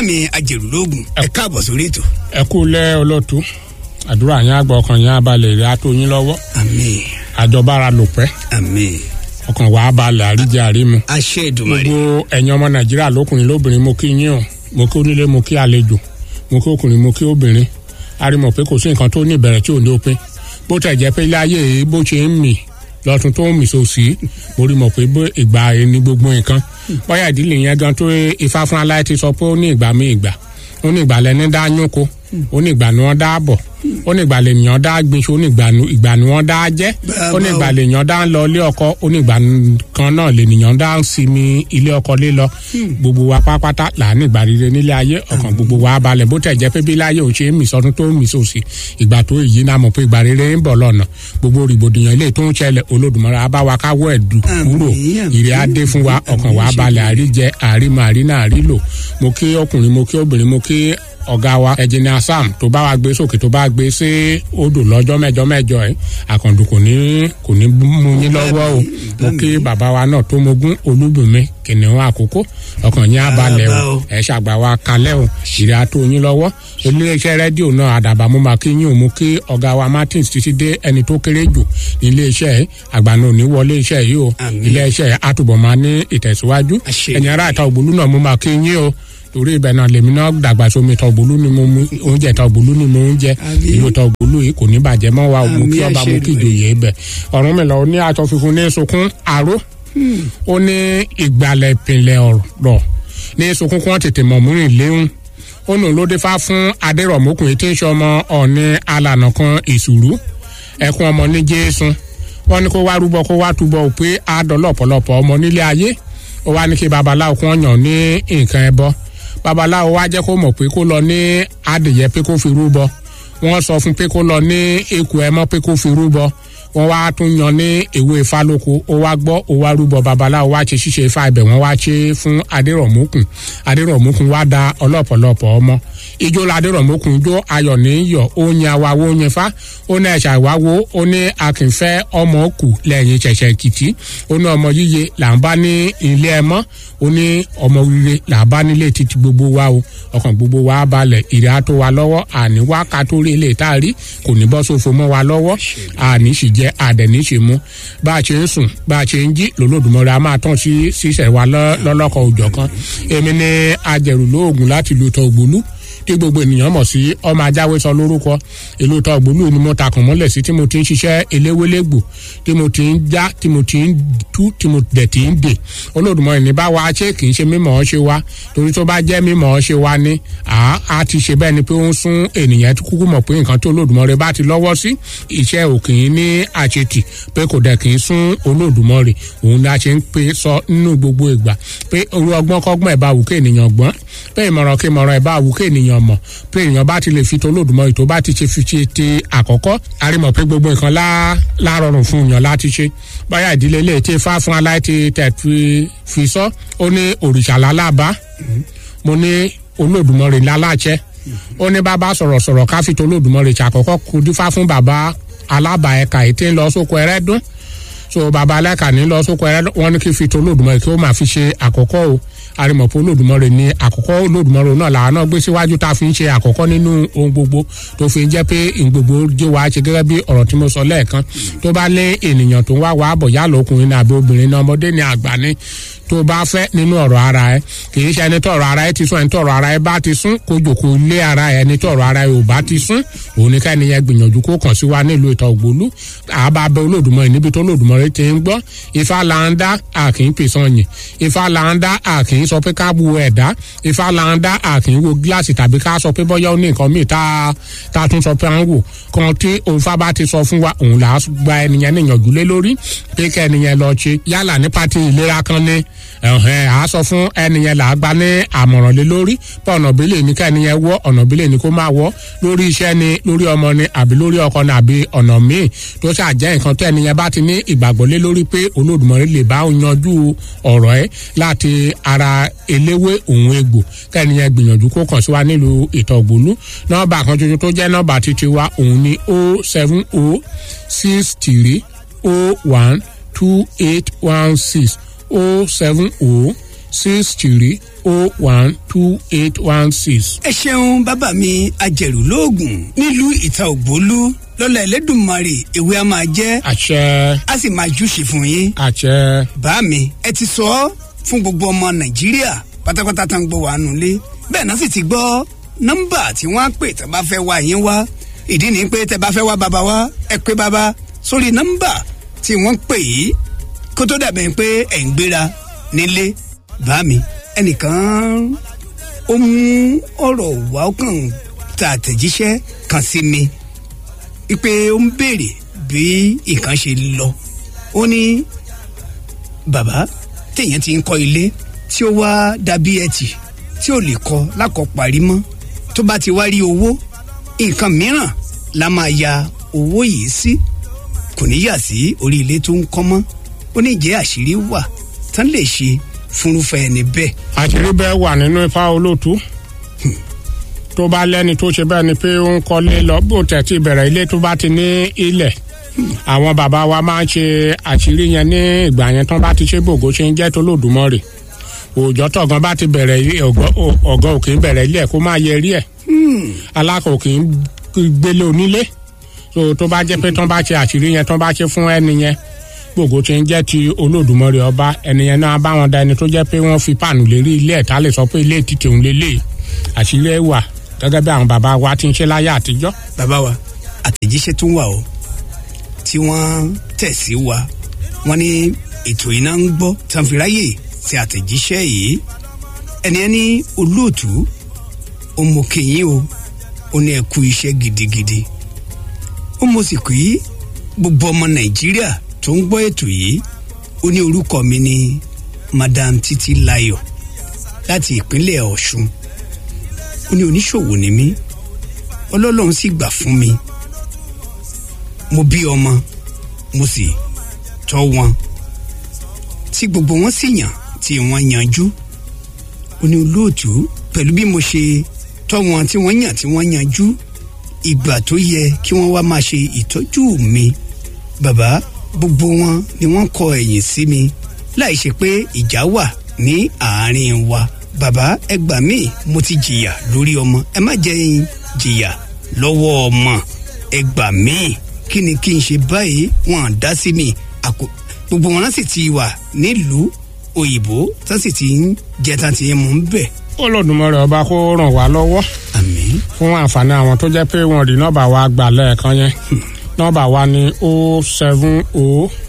mi ajẹ̀rùlógún ẹ káàbọ̀ sórí ètò. ẹ kú lẹ́ ọlọ́tú àdúrà yín àgbà ọkàn yín abalẹ̀ rẹ̀ á tó yín lọ́wọ́ àmín àjọbára lò pẹ́ àmín ọkàn wàá balẹ̀ àríjẹ àrímu àṣẹ Èdùmàrè gbogbo ẹ̀yin ọmọ nàìjíríà lókùnrin lóbìnrin mo kí yín o mo kí onílé mo kí àlejò mo kí ọkùnrin mo kí obìnrin a rí mọ̀ pé kò sí nǹkan tó ní ìbẹ̀rẹ̀ tí ò ní òpin bó tẹ̀ jẹ́ pé ilé ayé yìí bó ṣe ń mì lọ́tún tó ń mì sòsì mo rí mọ̀ pé bó ìgbà yìí ní gbogbo nǹkan bóyá ìdílé yẹn gan tó ifá fún aláì ti sọ pé ó ní ìgbà mi ìgbà ó ní ìgbà lẹni dá yúnko ó ní ìgbà ni wọ́n dá bọ̀ ó ní ìgbà lèèyàn dá gbinṣu ó ní ìgbà ni wọ́n dá jẹ́ ó ní ìgbà lèèyàn dá ń lọ ilé ọkọ ó ní ìgbà kan náà lèèyàn dá ń sinmi ilé ọkọ lé lọ gbogbo wa pátápátá là ní ìgbà rere nílé ayé ọkàn gbogbo wa balẹ̀ bó tẹ̀ jẹ́ pé bí láyé ò ṣe é mì sọdún tó ń mì sòsì ìgbà tó èyí náà mọ̀ pé ìgbà rere ń bọ̀ lọ́nà gbogbo rìbòdìyàn ilé tó ń ṣẹlẹ̀ Olódùmarè á bá wa káwọ́ ẹ̀ dù kúrò ìrẹ́ á dé fún wa ọkàn wa balẹ̀ àríjẹ àrímọ àrínà àrílò mo kí ọkùnrin mo kí obìnrin mo kí ọ̀gá wa ẹ̀jìnìà sam tó bá wa gbé sókè tó bá gbé sí odò lọ́jọ́ mẹ́jọ mẹ́jọ ẹ̀ àkàndùn kò ní kò ní mú yín lọ́wọ́ o mo kí bàbá wa náà tó mogún olúbùnmi kìnìún àkókò ọkàn yín abalẹ̀ o ẹ̀ ṣàgbà wa kalẹ̀ o ìrẹ́ àtó yín lọ́wọ́ iléeṣẹ́ rédíò náà àdàbà mo máa kí yín o mo kí ọ̀gá wa martins títí dé ẹni tó kéré jù ní iléeṣẹ́ ẹ̀ àgbà náà ò ní wọlé iṣẹ́ yìí o iléeṣẹ́ àtúbọ̀ máa ní ìtẹ̀síwájú ẹ̀yin ará ìta ògbólú náà mo máa kí yín o torí ibẹ̀ náà lèmi náà dàgbà sómi tọ̀gbólú ni mo mú oúnjẹ tọ̀gbólú ni mo ń jẹ ìlú tọ̀gbólú yìí kò ní bàjẹ́ mọ́ wa mú kí ọba mú kí ìjòyè ibẹ̀ ọ̀run mi lọ ní aṣọ funfun ní sunkún aró ó ní ìgbàlẹ̀ ìpìlẹ̀ ọ̀rọ̀ ní sunkún kí wọ́n tètè mọ̀ mú rìn léhùn ó nù ló dé fá fún adérọ̀mọkùnrin tí ń ṣe ọmọ ọ̀ní alànà kan ìṣùrù ẹkún ọmọ ní jésù wọ́n ní kó wá rúbọ kó wá túbọ̀ pé àádọ́lọ́pọ̀lọpọ̀ ọmọ nílé ayé ó wá ní kí babaláwo kún ọyàn ní nǹkan ẹbọ babaláwo wá jẹ́ kó mọ̀ pé kó lọ ní adìyẹ pé kó fi rúbọ wọ́n sọ fún pé kó lọ ní eku ẹmọ pé kó fi rúbọ wọ́n wá tún yan ní ewé ifá lóko ó wá gbọ́ ó wá rúbọ babaláwo wá ṣe ṣíṣe ifá ibẹ̀ wọ́n wá ṣe fún adérọ̀mọ́kùn adérọ̀mọ́kùn wá da ọlọ́pọ̀lọpọ̀ ọmọ ijó ladérọ̀mọ́kùn jó ayọ̀ ní yọ̀ ó yan awawo ó yan fá ó ní ẹ̀ṣà ìwáwo ó ní akínfẹ́ ọmọ kù lẹ́yìn ṣẹ̀ṣẹ̀ kìtì ó ní ọmọ yíye là ń bá ní ilé ẹmọ́ ó ní ọmọ rere là ń bá nílé títí gbogbo wa o ọkàn gbogbo wa balẹ̀ ìrẹ́ àtó wa lọ́wọ́ àní wá ká tó rí ilé tá a rí kò ní bọ́ sófo mọ́ wa lọ́wọ́ àní sì jẹ́ àdẹ̀ní sì mú bá a ṣe ń sùn bá a ṣe ń jí lòlódùmọ̀rẹ́ a máa tán sí sísẹ̀ wa lọ́lọ́kọ̀ òjọ̀ kan èmi ní ajẹ̀rù lóògùn láti lu tọ́ ògbólú tí gbogbo ènìyàn mọ̀ sí ọmọ ajáwé sọ lórúkọ ìlú tọ́ ògbólú ni mo takùn mọ́lẹ̀ sí tí mo ti ń ṣiṣẹ́ eléwélégbò tí mo ti ń já tí mo ti ń tú tí mo dẹ̀ ti ń dè Olódùmarè ní bá wa ṣé kì í ṣe mímọ̀ ọ́ ṣe wa torí tó bá jẹ́ mímọ̀ ọ́ ṣe wa ni a ti ṣe bẹ́ẹ̀ ni pé ó ń sún ènìyàn kúkú mọ̀ pé nǹkan tí Olódùmarè bá ti lọ́wọ́ sí iṣẹ́ òkè ní àṣetì pé kò dẹ̀ kì í sún Olódùmarè òun ni a ṣe ń pe sọ nínú gbogbo ìgbà pé orú ọgbọ́n kọ́gbọ́n ẹ̀ bá wù kí ènìyàn gbọ́n pé ìmọ̀ràn kí ìmọ̀ràn ẹ̀ bá wù kí ènìyàn mọ̀ pé èèyàn bá ti lè fi tolódùmarè tó bá ti ṣe fi ṣe ti àkọ́kọ́ arímọ̀ pé gbogbo nǹkan lárọrùn fún èèyàn láti ṣe báyà ìdílé ilé tí fá fún aláìtí tẹ̀ fi sọ ó ní òrìṣà lálábá mo ní olódùmarè láláṣẹ ó ní bàbá sọ̀rọ̀sọ̀rọ̀ ká fi tolódùmarè ṣàkọ́kọ́ kú dífá fún bàbá alábà ẹ̀ka ètí ń lọ sóko ẹrẹ́dún so bàbá alẹ́ka ní lọ sóko ẹrẹ́dún wọn ní kí fi tolódùmarè kí ó máa fi ṣe àkọ́kọ́ o arimọ̀pọ̀ olódùmarè ní àkọ́kọ́ olódùmarè náà làwọn náà gbé síwájú tá a fi ń ṣe àkọ́kọ́ nínú ohun gbogbo tó fi ń jẹ́ pé gbogbo jẹ́ wàá ṣe gẹ́gẹ́ bí ọ̀rọ̀ tí mo sọ lẹ́ẹ̀kan tó bá lé ènìyàn tó ń wá wàá bọ̀ yálà ọkùnrin ní àbí obìnrin ní ọmọdé ní àgbà ní tó bá fẹ́ nínú ọ̀rọ̀ ara ẹ kì í ṣe ẹni tó ọ̀rọ̀ ara ẹ ti sún ẹni tó ọ̀rọ̀ ara ẹ bá ti sún kó jòkó lé ara ẹ ẹni tó ọ̀rọ̀ ara ẹ ò bá ti sún òun ní ká ẹnìyẹn gbìyànjú kó kàn sí wa nílùú ìtọ̀ ògbólú àbá bẹ olódùmarè níbi tó olódùmarè ti ń gbọ́ ifá là ń dá àkì ń pèsè ọyìn ifá là ń dá àkì ń sọ pé ká bu ẹ̀dá ifá là ń dá àkì ń wo gíláàsì tàbí ká sọ pé bọ́yá ó ní nǹkan míì tá a tún sọ pé à ń wò kan tí òǹfà bá ti sọ fún wa òun là á gba ẹnìyẹn níyànjú lé lórí pé kẹ́ ẹnìyẹn lọ ṣe yálà ní pátì ìlera kan ní ẹ̀hẹ́n à á sọ fún ẹnìyẹn là á gba ní àmọ̀ràn lé lórí pé ọ̀nà bílẹ̀ ní ká ẹnìyẹn wọ́ ọ̀nà bílẹ̀ ní kó máa wọ́ lórí iṣẹ́ ni lórí ọmọ ni àbí lórí ọkọ ni àbí ọ̀nà míì tó ṣàjẹ́ nǹkan tó ẹnìyẹn bá ti ní ìgbàgbọ́ lé lórí pé olódùmarè lè bá yanjú ọ̀rọ̀ ẹ̀ láti ara eléwé òun egbò kẹ́niyẹn gbìyànjú kó kàn sí wa nílùú ìtọ̀gbólú nọ́ọ̀bà kan tuntun tó jẹ́ nọ́ọ̀bà títí wa òun ni o seven o six three o one two eight one six o seven o six three oh one two eight one six. ẹ ṣeun bàbá mi ajẹ̀rù lóògùn nílùú ìta ògbólú lọ́la ẹlẹ́dùnmarè ewé a máa jẹ́ àṣẹ a sì máa júṣe fún yín. àṣẹ bá mi ẹ ti sọ ọ́ fún gbogbo ọmọ nàìjíríà pátápátá tá ń gbọ́ wà nulẹ̀ bẹ́ẹ̀ náà sì ti gbọ́ nọ́mbà tí wọ́n á pè tó bá fẹ́ wá yín wá ìdí ni pé tẹ́ bá fẹ́ wá bàbá wá ẹ pé bàbá sórí nọ́mbà tí wọ́n pè yìí kó tó dàbẹ̀ pé ẹ̀ ń gbéra nílé bá mi ẹnìkan ó mú ọ̀rọ̀ wá ó kàn ta àtẹ̀jíṣẹ́ kan sí mi wípé ó ń béèrè bí nǹkan ṣe lọ ó ní bàbá téèyàn ti ń kọ́ ilé tí ó wá dàbí ẹtì tí ò lè kọ́ lákọ̀ parí mọ́ tó bá ti wá rí owó nǹkan mìíràn la máa ya owó yìí sí kò ní yà sí orí ilé tó ń kọ́ mọ́ ó ní ìjẹ́ àṣírí wà tán lè ṣe fúnrúfẹ́ ẹni bẹ́ẹ̀. àṣírí bẹ́ẹ̀ wà nínú ifá olóòtú tó bá lẹ́ni tó ṣe bẹ́ẹ̀ ni pé ó ń kọ́lé lọ bó tẹ̀ tí bẹ̀rẹ̀ ilé tó bá ti ní ilẹ̀ àwọn bàbá wa máa ń ṣe àṣírí yẹn ní ìgbà yẹn tán bá ti ṣe bògó ṣe ń jẹ́ tó lòdùmọ̀rè òòjọ́ tọ̀gán bá ti bẹ̀rẹ̀ ilé ọ̀gán òkè ń bẹ̀rẹ̀ ilé ẹ̀ kó máa yẹ rí ẹ̀ alákọ̀ òkè ń gbélé onílé so tó bá jẹ́ pé tán bá ṣe àṣírí yẹn tán bá ṣe fún ẹni yẹn gbogbo tí ń jẹ́ ti olódùmarè ọba ẹni yẹn náà bá wọn da ẹni tó jẹ́ pé wọ́n fi páànù lérí ilé ẹ̀ tá lè sọ pé ilé ti tèun lélẹ̀ àṣírí ẹ̀ wà gẹ́gẹ́ bí àwọn bàbá wa ti ń ṣe láyé àtijọ́. bàbá wa àtẹ̀jíṣẹ́ tún wà o tí wọ́n tẹ̀ sí wa wọ́n ní ètò iná ń gbọ́ sanfiráyè ti àtẹ̀jíṣẹ́ yìí ẹni ẹni olóòtú ọmọkèyìn o ó ní ẹ kú iṣẹ́ gidigidi ó mọ̀ sí pé gbogbo ọmọ nàìjíríà tó ń gbọ́ ètò yìí ó ní orúkọ mi ní madam títí láyọ̀ láti ìpínlẹ̀ ọ̀ṣun ó ní oníṣòwò ni mí ọlọ́lọ́run sì gbà fún mi mo bí ọmọ mo sì tọ́ wọn tí gbogbo wọn sì yàn tí wọ́n yanjú ó ní olóòtú pẹ̀lú bí mo ṣe tọ́ wọn tí wọ́n yàn tí wọ́n yanjú ìgbà tó yẹ kí wọ́n wá máa ṣe ìtọ́jú mi bàbá gbogbo wọn ni wọ́n kọ ẹ̀yìn sí mi láì ṣe pé ìjà wà ní àárín wa bàbá ẹ gbà mí mo ti jìyà lórí ọmọ ẹ má jẹ́ n jìyà lọ́wọ́ ọmọ ẹ gbà mí kí ni kí n ṣe báyìí wọn dá sí mi àkó gbogbo wọn sì ti wà nílùú òyìnbó tó sì ti ń jẹ tán ti ń mú bẹ. olódùmarè ọba kó ràn wá lọ́wọ́ àmín fún àǹfààní àwọn tó jẹ́ pé wọn rí nọ́ọ̀bà wa gbà lẹ́ẹ̀kan yẹn nọ́ọ̀bà wa ní o seven o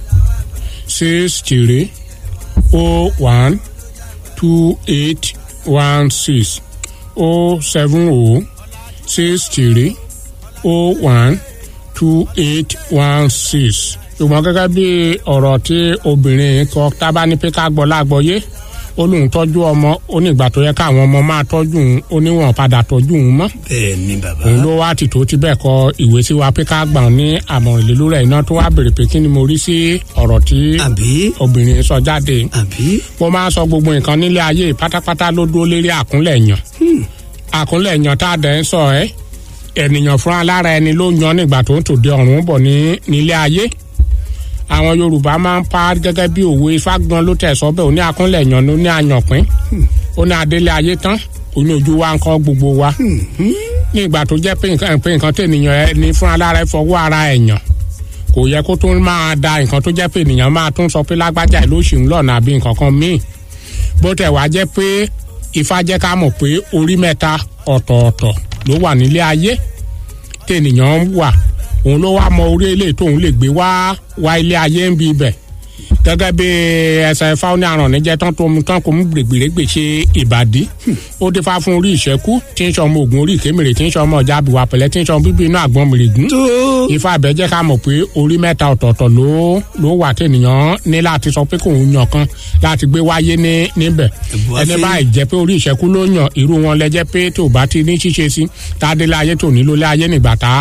six three o one two eight one six o seven o six three o one two eight one six ṣùgbọ́n gẹ́gẹ́ bí ọ̀rọ̀ tí obìnrin kọ tábà ní pé ká gbọ́ lágbọ́yé ó lóun tọ́jú ọmọ ó ní ìgbà tó yẹ káwọn ọmọ máa tọ́jú òun ó níwọ̀n padà tọ́jú òun mọ́ bẹ́ẹ̀ ni bàbá òun ló wá tìtò tí bẹ́ẹ̀ kọ ìwé sí wa pé ká gbà ọ́ ní àmọ̀ràn ìlú rẹ̀ iná tó wá béèrè pé kí ni mo rí sí ọ̀rọ̀ tí àbí obìnrin sọ jáde àbí mo máa sọ gbogbo nǹkan nílé ayé pátápátá ló dúró lérí àkúnlẹ̀ yàn àkúnlẹ̀ yàn tá a dẹ̀ ń sọ ẹ́ ènìyàn fúnra lára ẹni ló yan nígbà tó ń tòde ọ̀run bọ̀ ní nílé ayé àwọn yorùbá máa ń pa gẹ́gẹ́ bí òwe ifá gan ló tẹ̀ sọ́bẹ̀ òní àkúnlẹ̀ yàn ló ní àyànpín ó ní adélé ayé tán òní ojú wa ń kọ́ gbogbo wa ní ìgbà tó jẹ́ pé nǹkan pé nǹkan tó ènìyàn ẹni fúnra lára ẹ fọwọ́ ara ẹ̀ yàn kò yẹ kó tún máa da nǹkan tó jẹ́ pé ènìyàn máa tún sọ pé lágbájá ẹ̀ ló ṣì ń lọ́nà àbí nǹkan kan míì bó tẹ̀ wá jẹ́ pé ifá jẹ́ ká mọ̀ pé orí mẹ́ta ọ̀tọ̀ọ̀tọ̀ ló wà nílé ayé tènìyàn wà òun ló wá mọ orí eléyìí tóun lè gbé wá wá ilé ayé ń bi ibẹ̀ gẹ́gẹ́ bí ẹsẹ̀ ifá ní àrùn níjẹ́ tán tó mu tán kò mú gbègbèrègbè ṣe ìbàdí ó dé fá fún orí ìṣẹ́kú tí ń sọmọ ògùn orí ìkémèrè tí ń sọmọ ọjà àbíwá pẹ̀lẹ́ tí ń sọmọ bíbí inú àgbọn mèrègún tó ifá àbẹ́jẹ́ ká mọ̀ pé orí mẹ́ta ọ̀tọ̀ọ̀tọ̀ ló ló wà tènìyàn ní láti sọ pé kòun yàn kan láti gbé wáyé ní níbẹ̀ Ẹ̀bùn ẹni afẹ́. báyìí jẹ́ pé orí ìṣẹ́kú ló yàn irú wọn lẹ́jẹ́ pé tó bá ti ní ṣíṣe sí tá a délé ayé tó nílò lé ayé nígbà tá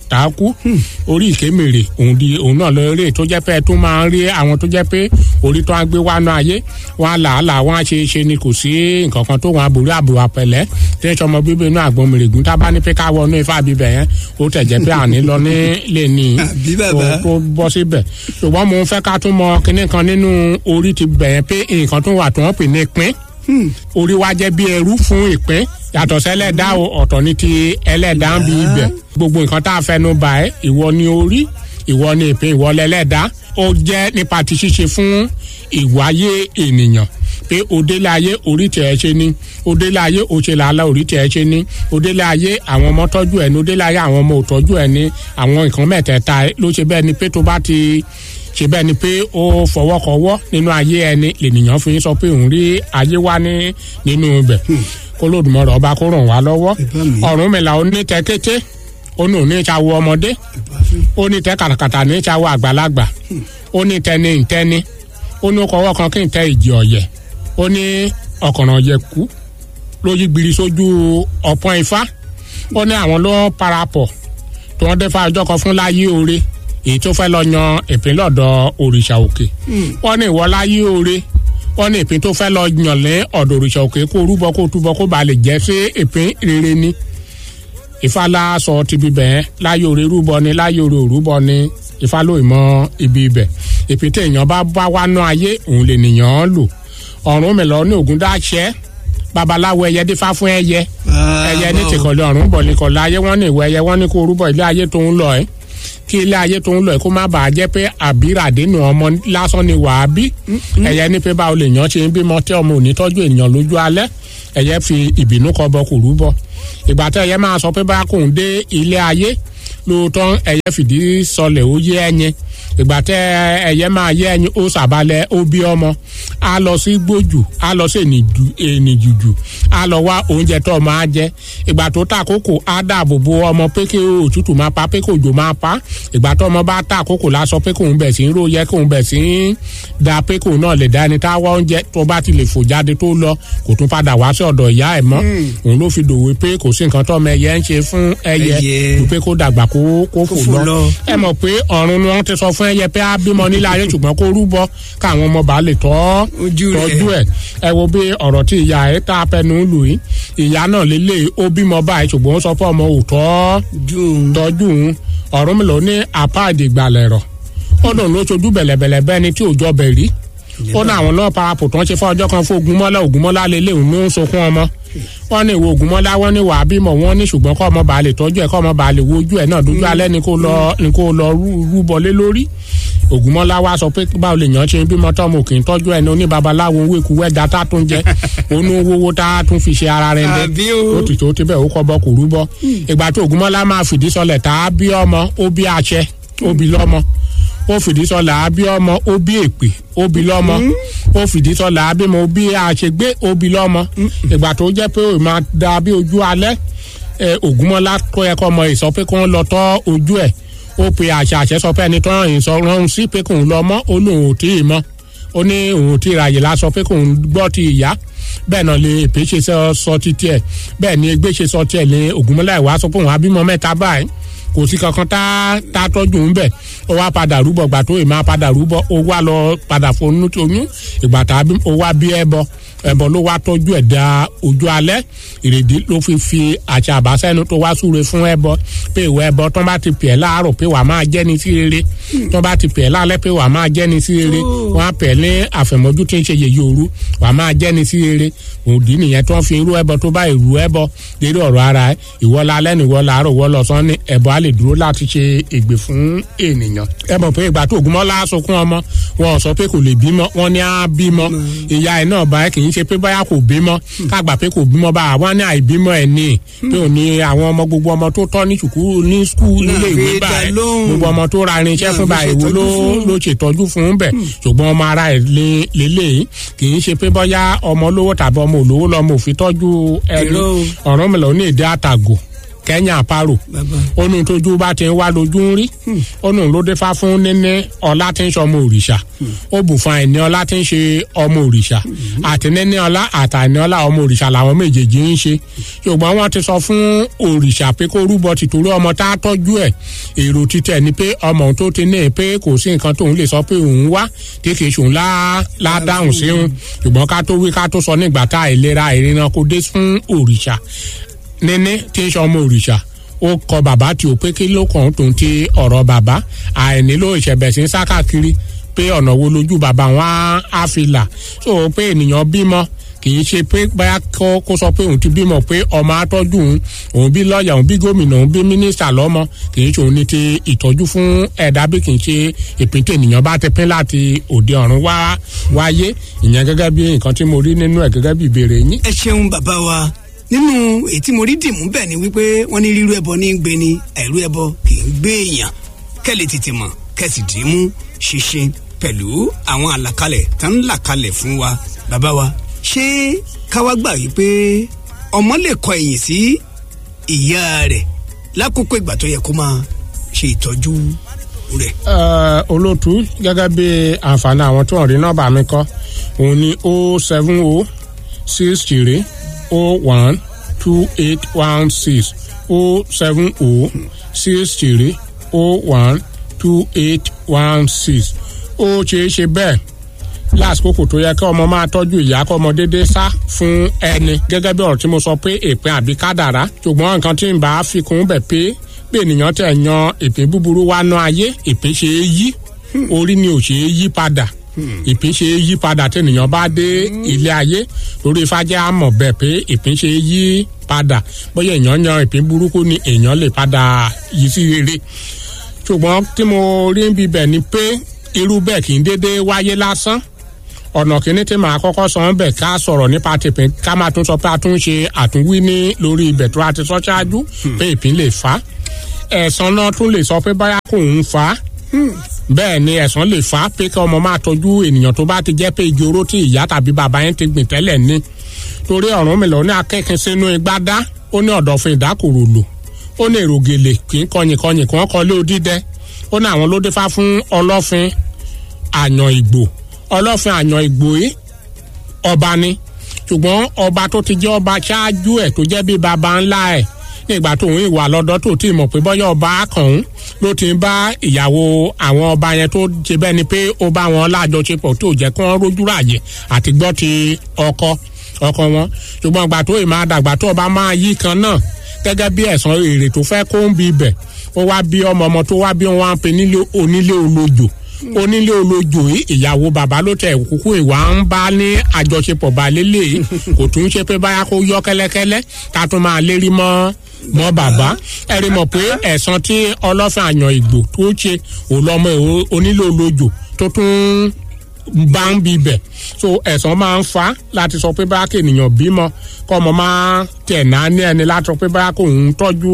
tá a kú orí ìkémèrè òun di òun náà lọ eré tó jẹ́ pé ẹ tún máa ń rí àwọn tó jẹ́ pé orí tó ń gbé wánú ayé wọn á làálàá wọn á ṣe é ṣe ni kò sí nǹkan kan tó wọn àbúrò àbúrò àpẹlẹ tí ń sọmọ bíbí inú àgbọn mèrègùn tá a bá ní pé ká wọnú ifá bíbẹ yẹn ó tẹ̀ jẹ́ pé àní lọ ní lè ní Àbí bàbá. tó bọ́ síbẹ̀ ṣùgbọ́n mo fẹ́ ká tún mọ kinní kan nínú orí ti bẹ̀yẹn pé nǹkan tó wà tó wọ́n pè ní pín orí wa jẹ́ bí ẹrú fún ìpín yàtọ̀ sẹ́lẹ̀dá o ọ̀tọ̀ ní ti ẹlẹ́dá ń bi ibẹ̀ gbogbo nǹkan tá a fẹnu bà ẹ́ ìwọ ni orí ìwọ ni ìpín ìwọ lẹ́lẹ́dá ó jẹ́ nípa ti ṣíṣe fún ìwáyé ènìyàn pé òdélé ayé orí tẹ̀ ẹ́ ṣe ni òdélé ayé òṣè làálà orí tẹ̀ ẹ́ ṣe ni òdélé ayé àwọn ọmọ tọ́jú ẹ̀ ní òdélé ayé àwọn ọmọ òtọ́jú ẹ̀ ní àwọn nǹkan mẹ́tẹ̀ẹ̀ta ló ṣe bẹ́ẹ̀ ni pé tó bá ti ṣe bẹ́ẹ̀ ni pé ó fọwọ́kọwọ́ nínú ayé ẹni lènìyàn fi ń sọ pé òun rí ayé wá ní nínú ibẹ̀ kó lódùmọ̀rọ̀ ọba kó ràn wá lọ́wọ́ Ìbá mi. ọ̀run mìlá ó ní tẹ kété ó ní òní ìṣàwọ̀ ọmọdé ó ní tẹ kàtàkàtà ní ìṣàwọ̀ àgbàlagbà ó ní tẹni ìtẹni ó ní kọwọ́ kan kí n tẹ ìjì ọ̀yẹ̀ ó ní ọ̀kànràn yẹ̀kú ló yí gbiri sójú ọ̀pọ̀n ifá ó ní àwọn ló parapọ̀ tí wọ́n dé fa ọjọ́ kan fún láyé oore èyí tó fẹ́ lọ yan ìpín lọ́dọ̀ òrìṣà òkè wọ́n ní ìwọ láyé oore wọ́n ní ìpín tó fẹ́ lọ yàn lé ọ̀dọ̀ òrìṣà òkè kó rúbọ kó túbọ kó ba lè jẹ́ sí ìpín rere ni ìfàlà sọ ti bíbẹ̀ ẹ́ láyé oore rúbọ ni láyé oore òrúbọ ni ìfàlò ìmọ̀ ibi ibẹ̀ ìpín tí èèyàn bá bá wá ná ayé òun lè nìyàn lò ọ̀run mi lọ ní ògùn dáṣẹ́ babaláwo ẹyẹ dífá fún ẹyẹ ẹyẹ ní tìkọ̀lẹ̀ ọ̀run bọ̀ nìkọ̀lẹ̀ ayé wọ́n ní ìwọ ẹyẹ wọ́n ní kó rúbọ ilé ayé tó ń lọ ẹ́ kí ilé ayé tó ń lọ ẹ́ kó má bàa jẹ́ pé àbíràdénù ọmọ lásán ni wàá bí ẹyẹ ní pé báwo lè yàn ṣe ń bímọ tí ọmọ ò ní tọ́jú ènìyàn lójú alẹ́ ẹyẹ fi ìbínú kọ bọ kò rúbọ ìgbà tí ẹyẹ máa sọ pé bá kò ń dé ilé ayé lóòótọ́ ẹyẹ fìdí sọlẹ̀ ó yé ẹyin ìgbà tẹ ẹyẹ máa yé ẹyin ó sàbálẹ̀ ó bí ọmọ á lọ sí gbójú á lọ sí ènìjùjù á lọ wá oúnjẹ tó máa jẹ ìgbà tó ta kókò á dáàbò bo ọmọ pé kí òtútù máa pa pé kí òjò máa pa ìgbà tó ọmọ bá ta kókò lásọ pé kóun bẹ̀ sí ń róye kóun bẹ̀ sí ń da pé kóun náà lè dá ẹni tá a wá oúnjẹ tó bá ti lè fò jáde tó lọ kò tún padà wá sí ọ̀dọ̀ ìyá ẹ̀ mọ́ òun ló fi dòwe pé kò sí nǹkan tó ọmọ ẹyẹ ń ṣe fún ẹyẹ Ẹyẹ. ju pé kó dàgbà kó kó fò fò lọ lọ. ẹ mọ̀ pé ọ̀run ni wọ́n ti sọ fún ẹyẹ pé á bímọ nílé ayé ṣùgbọ́n kó rúbọ káwọn ọmọ bá lè tọ́ Ojú rẹ̀. tọ́jú ẹ̀ ẹ wo bí ọ̀rọ̀ tí ìyá ẹ̀ tá a fẹnu lù yìí ìyá náà lélẹ̀ ó bímọ báyìí ṣùgbọ́n ó sọ fún ọmọ òótọ́ dùn tọ́jú òun ọ̀run mi lò ní apáàdì ìgbàlẹ̀ rọ̀ ó lòun ló ṣojú bẹ̀lẹ̀bẹ̀lẹ̀ bẹ́ẹ̀ ni tí òjọ bẹ̀ rí ó ní àwọn náà parapọ̀ tó ń ṣe fún ọjọ́ kan fún ogunmọ́lá ogunmọ́lá lélẹ̀ òun ló ń sunkún ọmọ wọ́n ní ìwọ ogunmọ́lá wọ́n ní wàá bímọ wọ́n ní ṣùgbọ́n kọ́ ọmọ bàá lè tọ́jú ẹ̀ kọ́ ọmọ bàá lè wojú ẹ̀ náà dójú alẹ́ ni kó lọ ni kó lọ rú- rúbọ lé lórí ògùnmọ́lá wa sọ pé báwo lè yàn ṣe ń bímọ tọ́mọ òkè ń tọ́jú ẹni oníbabaláwo ń wéku wẹ́dà tá a tún jẹ onú owó tá a tún fi ṣe ara rẹ̀ ń dẹ́ Àbí o. ó ti tó ti bẹ́ẹ̀ ó kọ́ bọ́ kò rúbọ ìgbà tó ògùnmọ́lá máa fìdí sọlẹ̀ tá a bí ọmọ ó bí àṣẹ ó bí lọ́mọ ó fìdí sọlẹ̀ á bí ọmọ ó bí èpè ó bí lọ́mọ ó fìdí sọlẹ̀ á bímọ ó bí àṣegbé ó bí lọ́mọ ìgbà tó jẹ́ pé ó máa da bí ojú alẹ́ ẹ, ògúnmọ́lá tó yẹ kọ́ ọmọ ìsọ pé kó ń lọ tọ́ ojú ẹ̀ ó pe àṣà àṣẹ sọ pé ẹni tó ràn yín sọ rán sí pé kóun lọ mọ́ ó lóun ò tí ì mọ́ ó ní òun ò tí ì ráyè lásọ pé kóun gbọ́ ti ìyá bẹ́ẹ̀ náà lè èpè ṣe sọ- sọ ti tiẹ̀ bẹ́ẹ̀ ni egbé ṣe sọ tiẹ̀ lé ògúnmọ́lá ìwà sọ pé òun á bímọ mẹ́ta báyìí kò sí kankan tá tá tọ́jú ń bẹ̀ ó wá padà rúbọ gbà tó ì máa padà rúbọ ó wá lọ padà fonú oyún ìgbà tá a bí ó wá bí ẹbọ ẹbọ ló wá tọ́jú ẹ̀ da ojú alẹ́ ìrèdí ló fi fi àṣà àbáṣẹ́nu tó wá súre fún ẹbọ pé ìwọ ẹbọ tó bá ti pè é láàárọ̀ pé wàá máa jẹ́ ni sí rere tó bá ti pè é lálẹ́ pé wàá máa jẹ́ ni sí rere wọ́n á pè é ní àfẹ̀mọ́jú tí ń ṣe yèyé òru wàá máa jẹ́ ni sí rere òdì nìyẹn tó ń fi irú ẹbọ tó bá ìrú ẹbọ lérí ọ̀rọ̀ ara ẹ̀ ìwọ lálẹ́ ni ìwọ làárọ̀ ìwọ lọ́sàn ní ẹbọ á lè dúró láti ṣe ègbè fún ènìyàn ẹ mọ̀ pé ìgbà tó ògúnmọ́lá sunkún ọmọ wọn ò sọ pé kò lè bímọ wọn ní á bímọ ìyá ẹ̀ náà báyìí kì í ṣe pé báyà kò bímọ kágbà pé kò bímọ bá àwọn ní àìbímọ ẹ̀ ní pé ò ní àwọn ọmọ gbogbo ọmọ tó tọ́ ní ṣùkú ní skul nílé ìwé fi dá báyìí lóhùn. gbogbo ọmọ tó ra irinṣẹ́ Náà fún fi báyìí wo ló ṣètọ́jú fún. ló ṣètọ́jú fún bẹ̀ ṣùgbọ́n ọmọ ara ẹ̀ lé- lélẹ́yìí kì í ṣe pé bọ́yá ọmọ olówó tàbí ọmọ olówó lọ́mọ òfin tọ́jú ẹni Irọ́ o. ọ̀rọ̀ mi lọ ní èdè àtàgò kẹ́yìn àparò bàbá onu tójú bá ti ń wá lójú ń rí onu ló dé fá fún níní ọlá tí ń ṣe ọmọ òrìṣà ó bù fún àìní ọlá tí ń ṣe ọmọ òrìṣà àti níní ọlá àtàìní ọlá ọmọ òrìṣà làwọn méjèèjì ń ṣe ṣùgbọ́n wọ́n ti sọ fún òrìṣà pé kó rúbọ tìtorí ọmọ tá a tọ́jú ẹ̀ èrò títẹ̀ ni pé ọmọ òun tó ti ní ẹ pé kò sí nǹkan tóun lè sọ pé òun wá tí kì í ṣòun lá lá dáhùn sí òun ṣùgbọ́n ká tó wí ká tó sọ nígbà tá àìlera ìrìnà kó dé fún òrìṣà níní tí ń ṣe ọmọ òrìṣà ó kọ bàbá tí ó pé kí ló kàn tó ń ti ọ̀rọ̀ bàbá àìnílò ìṣẹ̀bẹ̀ sí ń sá káàkiri pé ọ̀nà wo lójú bàbá wọn á- á fi là so pé ènìyàn bímọ kì í ṣe pé báyà kó kó sọ pé òun ti bímọ pé ọmọ atọ́jú òun òun bí lọ́ọ̀yà òun bí gómìnà òun bí mínísítà lọ́mọ kì í ṣe òun ní ti ìtọ́jú fún ẹ̀dá bí kì í ṣe ìpín tí ènìyàn bá ti pín láti òde ọ̀run wá wáyé ìyẹn gẹ́gẹ́ bí nǹkan tí mo rí nínú ẹ̀ gẹ́gẹ́ bí ìbéèrè yín. ẹ ṣeun bàbá wa nínú èyí tí mo rí dìmú bẹ́ẹ̀ ni wípé wọ́n ní rírú ẹbọ ní í gbé ni àìrú ẹbọ kì í gbé èèyàn kẹ́lẹ̀ tètè mọ̀ kẹ́sì dìímú ṣinṣin pẹ̀lú àwọn àlàkalẹ̀ tó ń là kalẹ̀ fún wa bàbá wa ṣé káwá gbà wípé ọmọ lè kọ ẹ̀yìn sí ìyá rẹ̀ lákòókò ìgbà tó yẹ kó máa ṣe ìtọ́jú rẹ̀. Ẹ, olóòtú gẹ́gẹ́ bí àǹfààní àwọn tó ń rí nọ́mbà mi kọ́ òun ni o seven o six three o one two eight one six o seven o six three o one two eight one six ó ṣeé ṣe bẹ́ẹ̀ lásìkò tó yẹ kí ọmọ máa tọ́jú ìyá kọ́ ọmọ dédé sá fún ẹni gẹ́gẹ́ bí ọ̀rọ̀ tí mo sọ pé èpin àbí kádàrá ṣùgbọ́n nǹkan tí ń bá fi kún bẹ̀ pé bí ènìyàn tẹ̀ yan ìpín búburú wá ná ayé ìpín ṣe é yí orí ni ò ṣe é yí padà ìpín ṣe é yí padà tí ènìyàn bá dé ilé ayé lórí ifájẹ́ àmọ̀ bẹ̀ pé ìpín ṣe é yí padà bóyá èèyàn yan ìpín burúkú ni èèyàn lè padà yí sí rere ṣùgbọ́n tí mo rí ń bibẹ̀ ni pé irú bẹ́ẹ̀ kì í dédé wáyé lásán ọ̀nà kìíní tí màá kọ́kọ́ sọ ń bẹ̀ ká sọ̀rọ̀ nípa tìpín ká máa tún sọ pé a tún ṣe àtúnwí ní lórí ibẹ̀ tó a ti sọ ṣáájú pé ìpín lè fà á ẹ̀sán náà tún lè sọ pé báyà kò ń fà á bẹ́ẹ̀ ni ẹ̀sán lè fà á pé kí ọmọ máa tọ́jú ènìyàn tó bá ti jẹ́ pé igi oró tí ìyá tàbí bàbá yẹn ti gbìn tẹ́lẹ̀ ní torí ọ̀run mi lọ ní akẹ́kẹ́ sínú igbá dá ó ní ọ̀dọ̀fin ìdákòrò lò ó ní èrò gèlè kì í kọyìn kọyìn kí wọ́n kọ lé odídẹ ó ní àwọn ló dé fá fún ọlọ́fin àyàn ìgbò ọlọ́fin àyàn ìgbò yìí ọba ni ṣùgbọ́n ọba tó ti jẹ́ ọba ṣáájú ẹ̀ tó jẹ́ bí baba ńlá ẹ̀ nígbà tó ń ìwà lọ́dọ́ tó ti mọ̀ pé bọ́yá ọba kàn ń ló ti ń bá ìyàwó àwọn ọba yẹn tó ṣe bẹ́ẹ̀ ni pé ó bá wọn lájọṣepọ̀ tó jẹ́ kí wọ́n rójú ráàyè àti gbọ́ ti ọkọ ọkọ wọn ṣùgbọ́n ìgbà tó ì máa dàgbà tó ọba máa yí kan náà gẹ́gẹ́ bí ẹ̀sán èrè tó fẹ́ kó ń bi ibẹ̀ ó wá bí ọmọ ọmọ tó wá bí wọn wá ń pe nílé onílé olójò onílé olójó yìí ìyàwó bàbá ló tẹ kúkú ìwà ń bá ní àjọṣepọ̀ balẹ̀ lè kò tún ṣe pé báyà kó yọ kẹ́lẹ́kẹ́lẹ́ ká tún máa lérí mọ́ mọ́ bàbá ẹ rí mọ̀ pé ẹ̀sán tí ọlọ́fin àyàn ìgbò tó ṣe òlọ́mọ onílé olójó tó tún bá ń bi bẹ̀ so ẹ̀sán máa ń fa láti sọ pé báyà kí ènìyàn bímọ kọ́ ọmọ máa tẹ̀ náà ní ẹni láti sọ pé báyà kò ń tọ́jú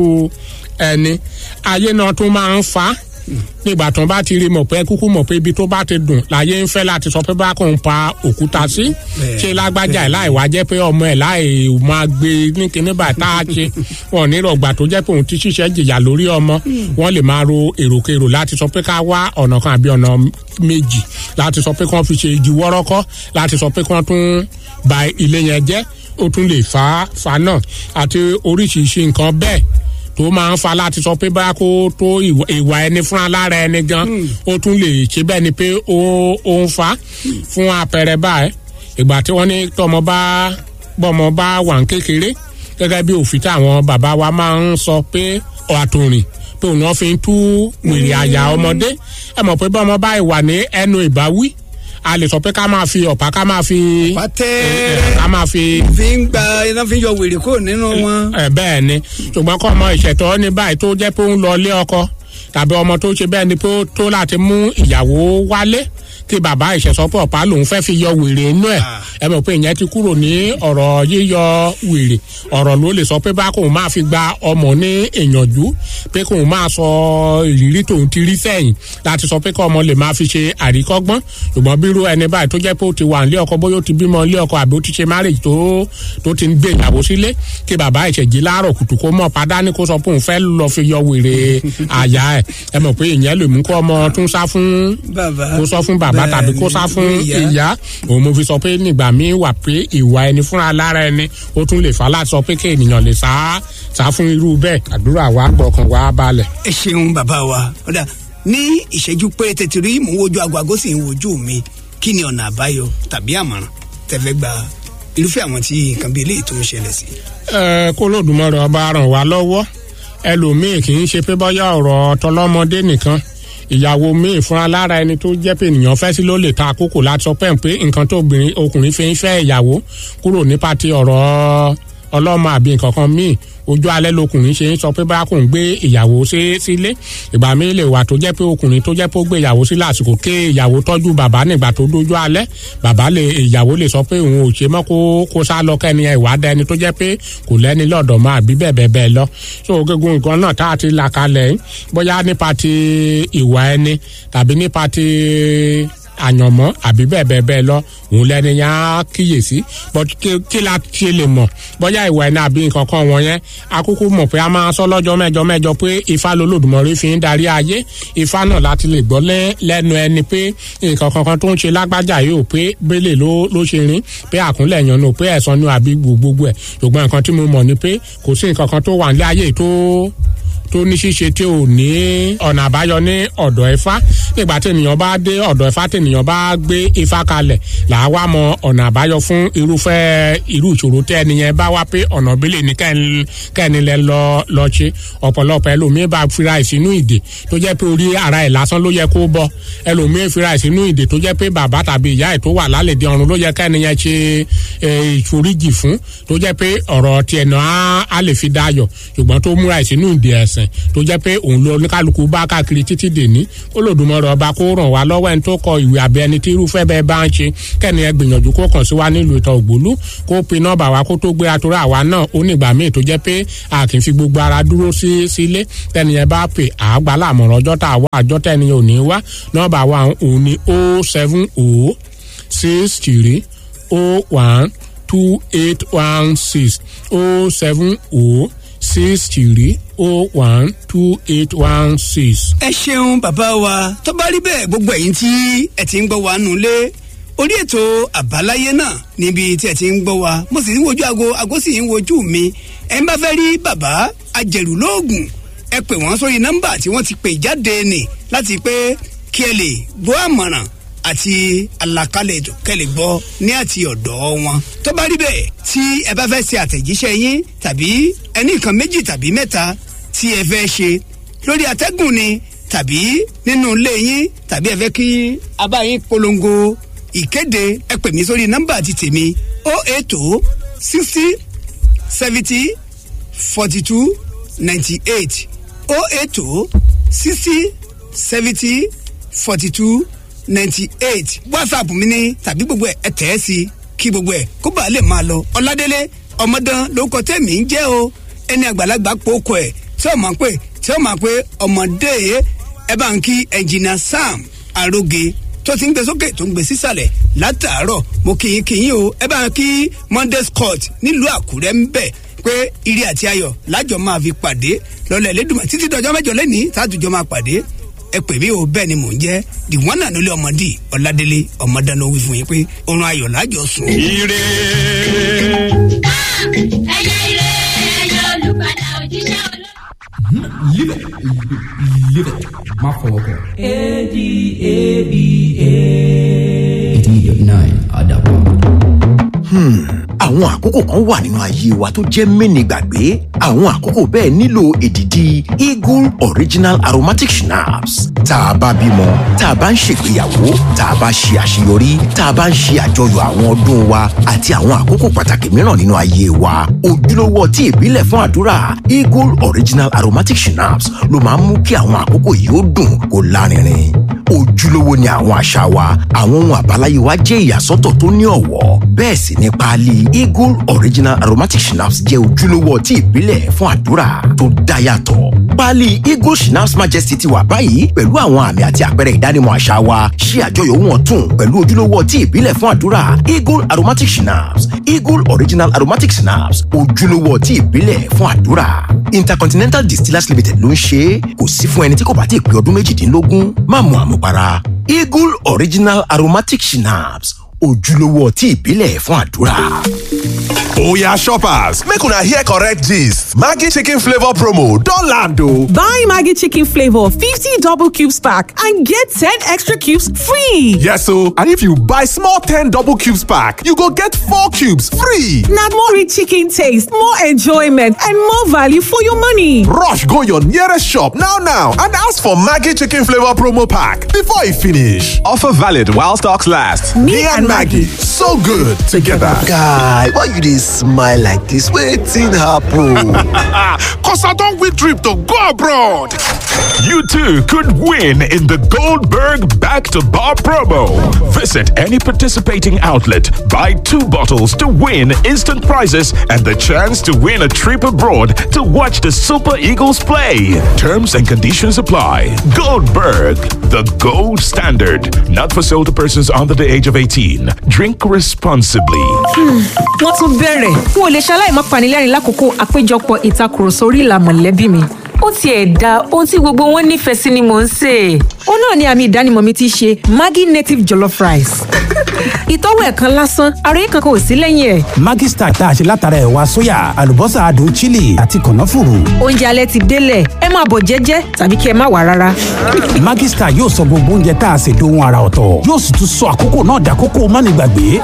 ẹni ayé náà tún máa ń fa nígbà tó bá ti rí mọ̀ pé kúkú mọ̀ pé ibi tó bá ti dùn láyé ń fẹ́ láti sọ pé bá kò ń pa òkúta sí ṣé lágbájá ẹ̀ láì wá jẹ́ pé ọmọ ẹ̀ láì máa gbé ní kíní báyìí tá a ṣe wọn ní rọgbà tó jẹ́ pé òun ti ṣiṣẹ́ jìyà lórí ọmọ wọn lè máa ro èròkèrò láti sọ pé ká wá ọ̀nà kan àbí ọ̀nà méjì láti sọ pé kí wọ́n fi ṣe igi wọ́rọ́kọ́ láti sọ pé kí wọ́n tún ba ilé yẹn jẹ́ ó tún lè fa fa náà àti oríṣiríṣi nǹkan bẹ́ẹ̀ tó máa ń fa láti sọ pé báyà kó tó ìwà ẹni fúnra lára ẹni gan ó tún lè ṣe bẹ́ẹ̀ ni pé ó ó ń fa fún àpẹẹrẹ báyìí ìgbà tí wọ́n ní tọmọ bá bọ́mọ bá wà ń kékeré gẹ́gẹ́ bí òfin tí àwọn bàbá wa máa ń sọ pé àtòrìn pé òun náà fi ń tú wèrè àyà ọmọdé ẹ mọ̀ pé bọ́mọ bá wà ní ẹnu ìbáwí a lè sọ pé ká máa fi ọ̀pá ká máa fi pàtẹ́ ká máa fi fi ń gba iná fi ń yọ wèrè kúrò nínú wọn. ẹ bẹ́ẹ̀ ni ṣùgbọ́n kọ́ ọmọ ìṣẹ̀tọ́ ní báyìí tó jẹ́ pé ó ń lọ ilé ọkọ tàbí ọmọ tó ṣe bẹ́ẹ̀ ni pé ó tó láti mú ìyàwó wálé kí bàbá ìṣẹ̀sọ́pọ̀ ọ̀pá lòun fẹ́ fi yọ wèrè inú ẹ̀ ẹ mọ̀ pé ìyẹn ti kúrò ní ọ̀rọ̀ yíyọ wèrè ọ̀rọ̀ ló lè sọ pé bá kóun máa fi gba ọmọ ní ìyànjú pé kóun máa sọ ìrírí tòun ti rí sẹ́yìn láti sọ pé kí ọmọ lè máa fi ṣe àríkọ́gbọ́n ṣùgbọ́n bírú ẹni báyìí tó jẹ́ pé ó ti wà nílé ọkọ bóyá ó ti bímọ nílé ọkọ àbí ó ti ṣe marriage tó tó ti ń gbé ìyàwó sílé kí bàbá ìṣèjì láàárọ̀ kùtù kó mọ̀ padà ní kó sọ pé òun fẹ́ lọ fi yọ wèrè àyà ẹ̀ ẹ mọ̀ pé ìyẹn lè mú kó ọmọ tún sá fún kó sọ fún bàbá tàbí kó sá fún ìyá òun mo fi sọ pé nígbà míì wà pé ìwà ẹni fúnra lára ẹni ó tún lè fà láti sọ pé kí ènìyàn lè sá sá fún irú bẹ́ẹ̀ àdúrà wa gbọ̀kàn wa balẹ̀. ẹ ṣeun bàbá wa ọ̀dà ní ìṣẹ́jú péréte tí rí mò ń wojú aago aago sì ń wojú mi kí ni ọ̀nà àbáyọ tàbí àmọ̀ràn tẹ́fẹ́ gba irúfẹ́ àwọn tí nǹkan bíi eléyìí tó ń ṣẹlẹ̀ sí. ẹ kó lódùmọ̀rọ̀ ọba ràn wá lọ́wọ́ ẹlòmíì kì í ṣe pé bọ́yá ọ̀rọ̀ tọlọ́mọdé nìkan ìyàwó míì fúnra lára ẹni tó jẹ́ pé ènìyàn fẹ́ sí ló lè ta àkókò láti sọ pé nǹkan tó ọkùnrin fi ń fẹ́ ìyàwó kúrò nípa ti ọ̀rọ̀ ọlọ́mọ àbí nǹkan kan míì ojú alẹ́ lọkùnrin ṣe ń sọ pé báyà kò ń gbé ìyàwó sílé ìgbà míì lè wà tó jẹ́ pé ọkùnrin tó jẹ́ pé ó gbé ìyàwó sí lásìkò ké ìyàwó tọ́jú bàbá nígbà tó dójú alẹ́ bàbá lè ìyàwó lè sọ pé òun ò ṣe mọ́ kó kó sá lọ kẹ́ni ìwà dẹni tó jẹ́ pé kò lẹ́ni lọ́dọ̀ mọ́ àbí bẹ́ẹ̀ bẹ́ẹ̀ bẹ́ẹ̀ lọ so gígùn nǹkan náà tá a ti là kalẹ̀ yìí bóyá nípa ti ìwà ẹni tàbí nípa ti àyànmọ́ àbí bẹ́ẹ̀ bẹ́ẹ̀ bẹ́ẹ̀ lọ òun lẹni yẹn á kíyèsí but kí la ṣe lè mọ̀ bóyá ìwà ẹni àbí nǹkan kan wọ̀nyẹn akúkú mọ̀ pé a máa sọ lọ́jọ́ mẹ́jọ mẹ́jọ pé ifá lolódùmarè fi ń darí ayé ifá náà láti lè gbọ́ lẹ́nu ẹni pé nǹkan kankan tó ń ṣe lágbájá yìí ò pé bẹ́lẹ̀ ló ló ṣe rin pé àkúnlẹ̀ yan nù pé ẹ̀sán ni àbí gbogbo ẹ̀ ṣùgbọ́n nǹkan tí mo mọ̀ ni pé kò sí nǹkan kan tó wà nílé ayé tó tó ní ṣíṣe tí ò ní ọ̀nà àbáyọ ní ọ̀dọ̀ Ifá nígbà tí ènìyàn bá dé ọ̀dọ̀ Ifá tí ènìyàn bá gbé Ifá kalẹ̀ làá wá mọ ọ̀nà àbáyọ fún irúfẹ́ irú ìṣòro tẹ́ ẹnìyẹn bá wá pé ọ̀nà bílẹ̀ ní kẹ́ni lẹ lọ lọ ṣe ọ̀pọ̀lọpọ̀ ẹlòmíín bá fira ìsínú ìdè tó jẹ́ pé orí ara ẹ̀ lásán ló yẹ kó bọ́ ẹlòmíín fira ìsínú ìdè tó jẹ́ pé bàbá tàbí ìyá ẹ̀ tó wà lálẹ́dẹ̀ ọ̀run ló yẹ kẹ́niyẹn ṣe ìforíjì fún tó jẹ́ pé ọ̀rọ̀ tiẹ̀ náà á lè fi dáyọ̀ ṣùgbọ́n tó múra ìsínú ìdè ẹ̀sìn tó jẹ́ pé òun ló oníkálukú bá káàkiri títí dèní Olódùmarè ọba kó ràn wá lọ́wọ́ ẹni tó kọ ìwé àbẹ ẹni tí irúfẹ́ bẹ́ẹ̀ bá ń ṣe kẹ́ni ẹ gbìyànjú kó kàn sí wa nílùú ìtàn ògbólú kó pin nọ́ọ̀bà wa kó tó gbé atorá àwa náà ó nígbà míì tó jẹ́ pé a kì í fi gbogbo ara dúró sí sílé tẹ́ni ẹ bá pè àgbà láàmọ̀ràn ọjọ́ tá a wá àjọ tẹ́ni ò ní wá nọ́ọ̀bà wa òun ni o seven o six three o one two eight one six o seven o six three oh one two eight one six. ẹ ṣeun bàbá wa tó bá rí bẹ́ẹ̀ gbogbo ẹ̀yin tí ẹ ti ń gbọ́ wa nù lé orí ètò àbáláyé náà níbi tí ẹ ti ń gbọ́ wa mo sì ń wojú aago aago sì ń wojú mi ẹ ń bá fẹ́ rí bàbá ajẹ̀rù lóògùn ẹ pè wọ́n sórí nọ́mbà tí wọ́n ti pè jáde nì láti pé kí ẹ lè gbọ́ àmọ̀ràn àti àlàkalẹ̀ ètò kẹlẹ̀ gbọ́ ní àti ọ̀dọ̀ wọn. tó bá rí bẹ́ẹ̀ tí ẹ bá fẹ́ ṣe àtẹ̀jíṣẹ́ yín tàbí ẹní nǹkan méjì tàbí mẹ́ta tí ẹ fẹ́ ṣe lórí atẹ́gùn ni tàbí nínú ilé yín tàbí ẹ fẹ́ kí a bá yín polongo ìkéde ẹ pè mí sórí nọ́mbà ti tèmi o eight o sixty seventy forty two ninety eight o eight o sixty seventy forty two ninety eight whatsapp mi ni tàbí gbogbo ẹ tẹ̀ ẹ́ sí kí gbogbo ẹ kó bàa lè máa lọ ọládélé ọmọdán lórúkọ tẹ̀mí ń jẹ́ o ẹni àgbàlagbà pòókọ ẹ̀ tí ó máa pè tí ó máa pè ọmọdé ẹ bá ń kí ẹnjìnà sam aróge tó ti ń gbé sókè tó ń gbé sísàlẹ̀ látàárọ̀ mo kì í kì í o ẹ bá ń kí monday scott nílùú àkúrẹ́ ń bẹ̀ pé ire àti ayọ̀ lájọ máa fi pàdé lọ́lẹ̀ lẹ́dùnmọ̀ títí dọjọ́ mẹ́jọ lẹ́nìí tààtùjọ́ máa pàdé ẹ pè mí o bẹ́ẹ̀ ni mò ń jẹ́ the one and only ọmọdé ọ̀làdélé ọmọdáná wí fún yín pé oorun ayọ̀ lájọ sùn. ire. ẹyẹ ire ẹyẹ olùpadà òjíṣẹ́ olóòtú. Live it. Live it. Má fọwọ́ kàn. A-D-A-B-A. 89 Adaban. àwọn àkókò kan wà nínú ayé wa tó jẹ́ mẹ́ni gbàgbé àwọn àkókò bẹ́ẹ̀ nílò èdìdì eagle original aromatic schnapps tá a bá bímọ tá a bá ń ṣègbéyàwó tá a bá ṣe àṣeyọrí tá a bá ń ṣe àjọyọ̀ àwọn ọdún wa àti àwọn àkókò pàtàkì mìíràn nínú ayé wa ojúlówó ọtí ìbílẹ̀ fún àdúrà eagle original aromatic schnapps ló máa ń mú kí àwọn àkókò yìí ó dùn kó lárinrin ojúlówó ni àwọn àṣà wa àwọn ohun àbáláyé wa jẹ́ ìyàsọ́tọ̀ tó ní ọ̀wọ́ bẹ́ẹ̀ sì ni páálí eagle original aromatic schnapps jẹ́ ojúlówó ọtí ìbílẹ̀ fún àdúrà tó dá yàtọ̀ páálí eagle schnapps majesty ti wà báyìí pẹ̀lú àwọn àmì àti àpẹẹrẹ ìdánimọ̀ àṣà wa ṣí àjọyọ̀ ohun ọ̀tun pẹ̀lú ojúlówó ọtí ìbílẹ̀ fún àdúrà eagle aromatic schnapps eagle original aromatic schnapps ojúlówó ọtí ìbílẹ̀ fún àdúrà intercontinental distillers limited ló ń ṣe é kò sí fún ẹni tí kò bá ti pé ọdún méjìdínlógún má mu àmupara eagle original aromatic schnapps ojúlówó ọtí ìbílẹ̀ fún àdúrà. Oya shoppers, make una hear correct gist. Maggi chicken flavor promo don land o. Buy Maggie Chicken Flavor 50 double cubes pack and get 10 extra cubes free. Yes o, and if you buy small 10 double cubes pack, you go get 4 cubes free. Now more rich chicken taste, more enjoyment, and more value for your money. Rush go your nearest shop now now and ask for Maggi chicken flavor promo pack before e finish. Offer valid while stocks last. Me, and Maggie, so good together. guy why you dey smile like dis wetin happen. Cause I don't win trip to go abroad. You too could win in the Goldberg Back to Bar promo. Visit any participating outlet, buy two bottles to win instant prizes and the chance to win a trip abroad to watch the Super Eagles play. Terms and conditions apply. Goldberg, the gold standard. Not for sale to persons under the age of 18. Drink responsibly. wọ́n tún bẹ̀rẹ̀ n ò lè ṣaláì má panilẹ́rìn lákòókò àpéjọpọ̀ ìtakùrọ̀sọ orí ìlà mọ̀lẹ́bí mi ó tiẹ̀ da ohun tí gbogbo wọn nífẹ̀ẹ́ sí ni mò ń sè é. ó náà ni àmì ìdánimọ̀ mi ti ṣe maggi native jollof rice ìtọ́wò ẹ̀ kan lásán àròyé kankan ò sí lẹ́yìn ẹ̀. Maggi Star tá a ṣe látara ẹ̀wà sóyà àlùbọ́sà adùn chili àti kànáfùrù. oúnjẹ alẹ́ ti délẹ̀ ẹ máa bọ̀ jẹ́jẹ́ tàbí kí ẹ má wà rárá. Maggi Star yóò sọ gbogbo oúnjẹ tá a ṣe dohun ara ọ̀tọ̀ yóò sì tún sọ àkókò náà dàkókò mánigbàgbé.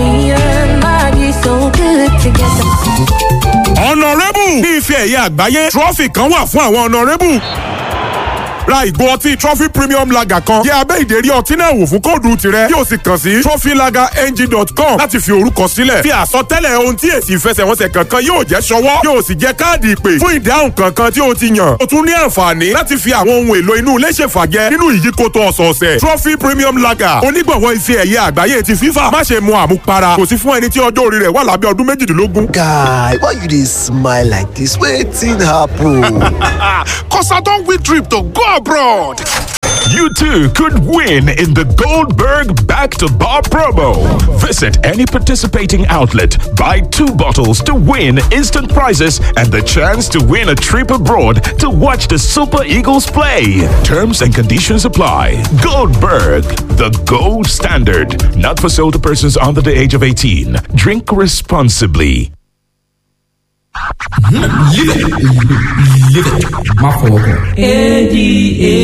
ọ̀nàrẹ́bù ní ife ẹ̀yẹ àgbáyé trọ́fì kan wà fún àwọn ọ̀nàrẹ́bù ra ìgò ọtí trophy premium lager kan yẹ abẹ́ ìdérí ọtí náà wò fún kóòdù tirẹ̀ yóò sì kàn sí trophylagerng.com láti fi orúkọ sílẹ̀ fi àsọtẹ́lẹ̀ ohun tí èsì ìfẹsẹ̀wọnsẹ̀ kankan yóò jẹ́ ṣọwọ́ yóò sì jẹ́ káàdì ìpè fún ìdáhùn kankan tí o ti yàn o tún ní àǹfààní láti fi àwọn ohun èlò inú ilé ṣèfàjẹ nínú ìyíkoto ọ̀sọ̀ọ̀sẹ̀ trophy premium lager onígbọ̀wọ́ ife ẹ̀yẹ àgbáyé ti FIFA má ṣe mu àmupara kò sí fún ẹni tí ọjọ́ orí rẹ̀ wà lábẹ́ ọdún méjìdínlógún. guy why you dey smile like dis wetin happen. Cause I don't win trip to go abroad. You too could win in the Goldberg Back to Bar promo. Visit any participating outlet, buy two bottles to win instant prizes and the chance to win a trip abroad to watch the Super Eagles play. Terms and conditions apply. Goldberg, the gold standard. Not for sale to persons under the age of 18. Drink responsibly. Live it. Live it. Má fọwọ́ kàn.